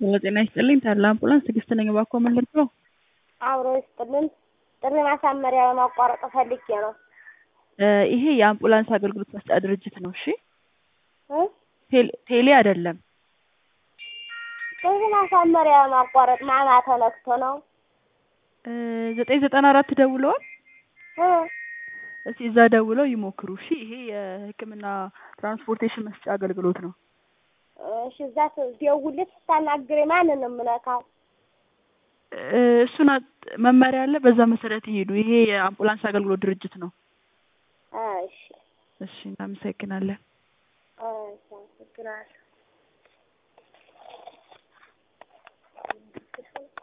ሄሎ ጤና ይስጥልኝ ታላ አምቡላንስ ትዕግስት ነኝ እባክዎ ምን ልርዳዎ አብሮ ይስጥልን ጥሪ ማሳመሪያ ለማቋረጥ ፈልጌ ነው እ ይሄ የአምቡላንስ አገልግሎት መስጫ ድርጅት ነው እሺ እ ቴል ቴሌ አይደለም ጥሪ ማሳመሪያ ለማቋረጥ ማማ ተነክቶ ነው እ ዘጠኝ ዘጠና አራት ደውለዋል እ እስኪ እዛ ደውለው ይሞክሩ እሺ ይሄ የህክምና ትራንስፖርቴሽን መስጫ አገልግሎት ነው እሺ እዛ ደውልልኝ ስታናግረኝ ማንን ነው የምነካው እ እሱን አጥ- መመሪያ አለ በዛ መሰረት ይሄዱ ይሄ የአምቡላንስ አገልግሎት ድርጅት ነው እሺ እሺ እናመሰግናለን እሺ አመሰግናለሁ